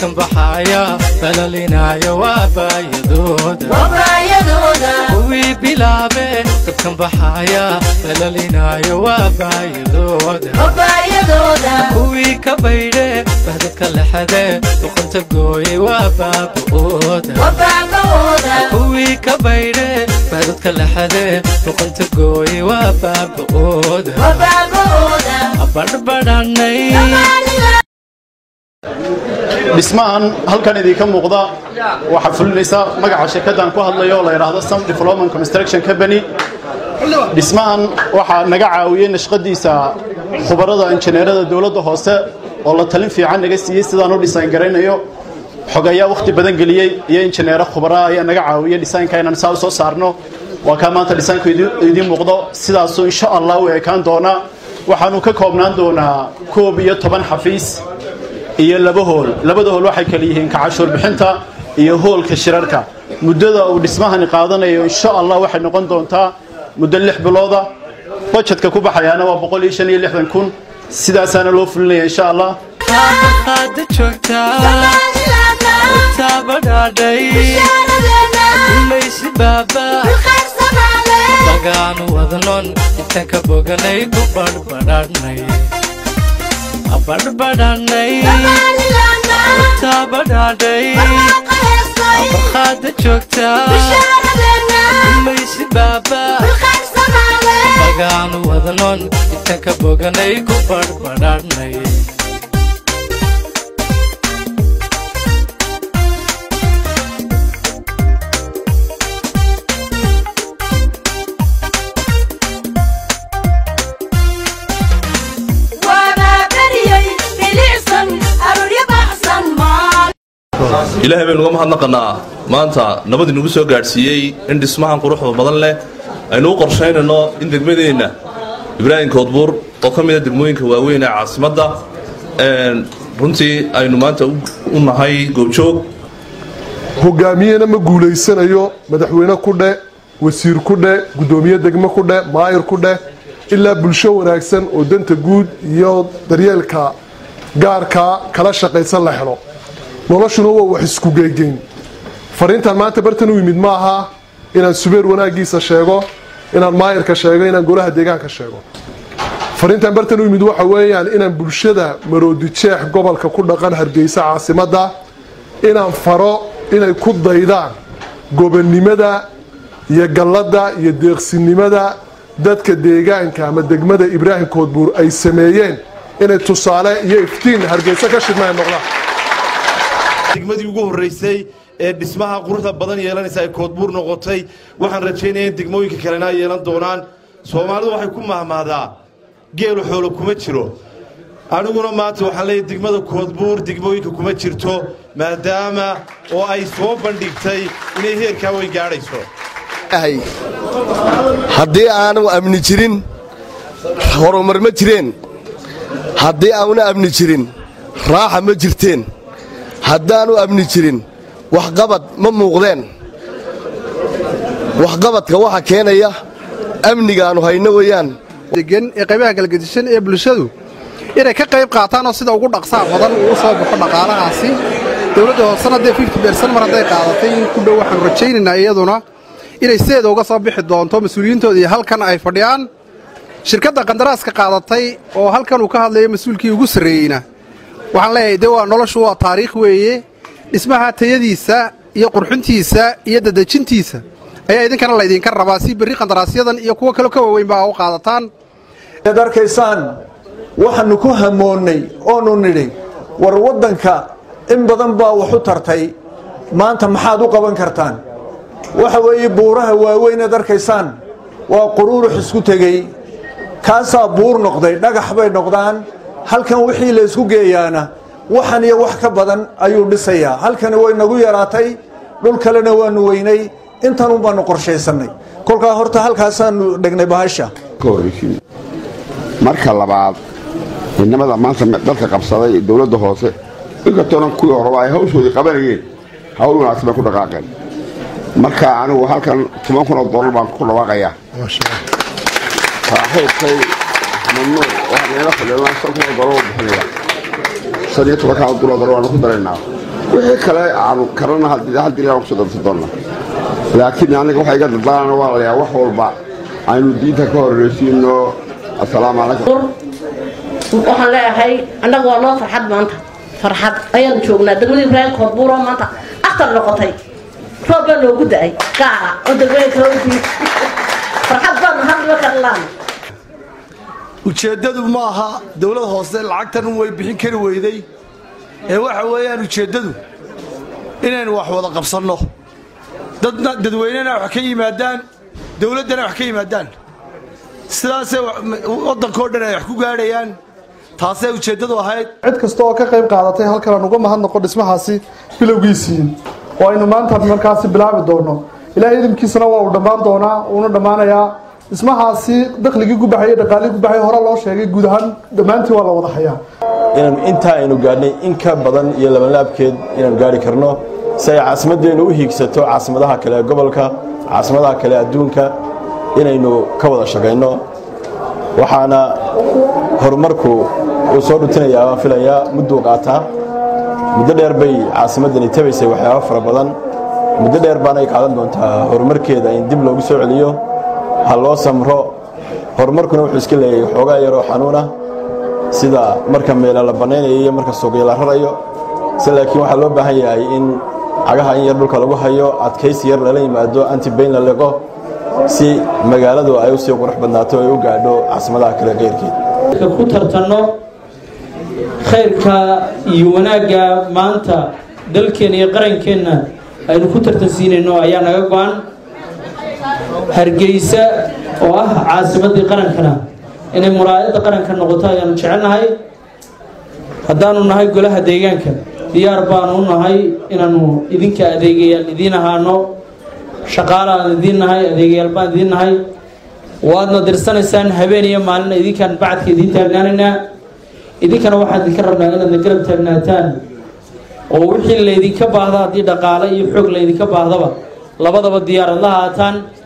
dabkan baxaya balalinaayo waa baayadooda kuwii bilaabe dabkan baxaya balalinaayo waa baayadooda kuwii ka baydhe bahdadka lexade duqanta gooye waa baaba'ooda kuwii ka baydhe bahdadka lexade duqanta gooye waa baaba'ooda abadhbadhanay dhismahan halkan idinka muuqda waxaa fulinaysa magaca shirkaddan ku hadlayo oo la yidhaahdo sam development construction company dhismahan waxaa naga caawiyey nashqadiisa khubarada injineerada dowladda hoose oo la talin fiican naga siiyey sidaan u dhisaan garaynayo xog ayaa wakhti badan geliyey iyo injineero khubara ayaa naga caawiyey dhisaanka inaan saa u soo saarno waa kaa maanta dhisaanku idiin muuqdo sidaasuu insha allah u ekaan doonaa waxaanu ka koobnaan doonaa koob iyo toban xafiis iyo laba hool labada hool waxay kala yihiin kacashuur bixinta iyo hoolka shirarka muddada uu dhismahani qaadanayo insha allah waxay noqon doontaa muddo lix bilooda bajetka ku baxayaana waa boqol iyo shan iyo lixdan kun sidaasaana loo fulinaya insha allah qaada joogtaa taabadhaadhay ulaysi baaba magaanu wadnon intaan ka boganay ku badhbadhanay abadhbadhanay taabadhaadhay abarqaada joogtaa ulaysi baaba magaanu wadnon intaan ka boganay ku badhbadhanay ilaahay baynu uga mahadnaqannaa maanta nabad inugu soo gaadhsiiyey in dhismahan quruxda badan leh aynu u qorshaynayno in degmadeenna ibraahim koodbuur oo ka mida degmooyinka waaweyn ee caasimadda runtii aynu maanta u nahay goobjoog hogaamiyena ma guulaysanayo madaxweyne ku dheh wasiir ku dheh guddoomiye degmo ku dheh maayir ku dheh ilaa bulsho wanaagsan oo danta guud iyo daryeelka gaarkaa kala shaqaysan la helo noloshuna waa wax isku geegeyn fariintan maanta bartan u yimid maaha inaan subeer wanaagiisa sheego inaan maayirka sheego inaan golaha deegaanka sheego fariintan bartan u yimid waxa weeyaan inaan bulshada maroodi jeex gobolka ku dhaqan hargeysa caasimadda inaan faro inay ku daydaan gobonnimada iyo galladda iyo deeqsinimada dadka deegaanka ama degmada ibraahim koodbuur ay sameeyeen inay tusaale iyo iftiin hargeysa ka shidma ay noqdaan degmadii ugu horraysay ee dhismaha quruxda badan yeelanaysa ay koodbuur noqotay waxaan rajaynaya in degmooyinka kalena ay yeelan doonaan soomaalidu waxay ku mahmaadaa geelu xoolo kuma jiro aniguna maanta waxaan leeyahy degmada koodbuur degmooyinka kuma jirto maadaama oo ay soo bandhigtay inay heerkaa weyn gaadhayso haddii aanu amni jirin horumar ma jireen haddii aanu amni jirin raaxa ma jirteen haddaanu amni jirin waxqabad ma muuqdeen waxqabadka waxa keenaya amnigaannu hayno weeyaan degan ee qaybaha galgadisan ee bulshadu inay ka qayb qaataan oo sida ugu dhaqsaa badan uu u soo baxo dhaqaalahaasi dowladda hoosena dee fifty bersan mar hadday qaadatay in ku dhow waxaanu rajaynaynaa iyaduna inay sideeda uga soo bixi doonto mas-uuliyiintooda iyo halkan ay fadhiyaan shirkadda qandaraaska qaadatay oo halkan uu ka hadlayo mas-uulkii ugu sarreeyeyna waxaan leeyahay de waa noloshu waa taariikh weeye dhismaha tayadiisa iyo qurxintiisa iyo dadejintiisa ayaa idinkana laydinka rabaa si berri qandaraasyadan iyo kuwo kaleo ka waaweyn baa u qaadataan ad arkaysaan waxaannu ku hamoonnay oonu nidhi war waddanka in badan baa wax u tartay maanta maxaad u qaban kartaan waxa weeye buuraha waaweyn ad arkaysaan waa quruurux isku tegey kaasaa buur noqday dhagax bay noqdaan halkan wixii la isku geeyaana waxan iyo wax ka badan ayuu dhisayaa halkani way nagu yaraatay dhul kalena waannu weynay intanun baannu qorshaysannay kolkaa horta halkaasaannu dhegnay bahasha marka labaad midnimada maanta dalka qabsaday dowladda hoose inkastoonan kuwii horeba ay hawshoodii qabanayeen hawl wanaagsan bay ku dhaqaaqeen marka anigu halkan toban kun oo dollar baan ku dhawaaqayaa saaxiibkay mamnuuc waxaa naga fadhiya shan kun oo dollar oo bixinaya shan iyo tobankaa dollar waanu ku daraynaa wixii kale aanu karana haddiilaan kusoo darsan doonna laakiin aniga waxa iga dadaalana waa layaa wax walba aynu diinta ka horreysiino assalaamu calaykum waxaan leeyahay annaga waa noo farxad maanta farxad ayaan joognaa degmada ibraahim koodbuuroo maanta akhtar noqotay roob baa noogu da-ay gaara oo degmada kale u diid farxad baanu hadlima karlaan ujeeddadu ma aha dowlad hoose lacagtan way bixin kari weyday ee waxa weeyaan ujeeddadu inaynu wax wada qabsanno dadna dadweynena wax ka yimaadaan dowladdana wax ka yimaadaan sidaasay waddankao dhan ay wax ku gaadhayaan taasay ujeeddadu ahayd cid kasta oo ka qayb qaadatay halkan aan uga mahadnaqo dhismahaasi bilowgiisii oo aynu maanta markaasi bilaabi doono ilaahay idinkiisana waa uu dhammaan doonaa uuna dhammaanayaa dhismahaasi dakhligii ku baxay dhaqaalihii ku baxay hore loo sheegay guud ahaan dhammaantii waa la wada hayaa inaan intaa aynu gaadhnay in ka badan iyo labanlaabkeed inaanu gaari karno si ay caasimadeennu u hiigsato caasimadaha kale ee gobolka caasimadaha kale adduunka inaynu ka wada shaqayno waxaana horumarku uu soo dhutinayaa waan filayaa mudduu qaataa muddo dheer bay caasimaddani tabaysay waxyaaba fara badan muddo dheer baanay qaadan doontaa horumarkeeda in dib loogu soo celiyo ha loo samro horumarkuna wuxuu iska leeyahay xoogaa yaroo xanuuna sida marka meela la bannaynayo iyo marka suuqya la rarayo se laakiin waxaa loo baahan yahay in cagaha in yar dhulka lagu hayo adkaysi yar lala yimaado antibayn la liqo si magaaladu ay u sii qurux badnaato ay u gaadho caasimadaha kale keyrkeed ku tartanno khayrka iyo wanaagga maanta dalkeenna iyo qarankeenna aynu ku tartansiinayno ayaa naga go-an hargeysa oo ah caasimaddii qarankana inay muraayadda qaranka noqoto ayaanu jecelnahay haddaanu nahay golaha deegaanka diyaar baanu u nahay inaanu idinka adeegayaal idiin ahaano shaqaalaan idiin nahay adeegayaal baan idiin nahay waadna dirsanaysaan habeen iyo maalina idinkaan bacadka idiin taagnaanaynaa idinkana waxaan idinka rabnaa inaadna garab taagnaataan oo wixii laydinka baahda haddii dhaqaale iyo xoog laydinka baahdaba labadaba diyaarad la haataan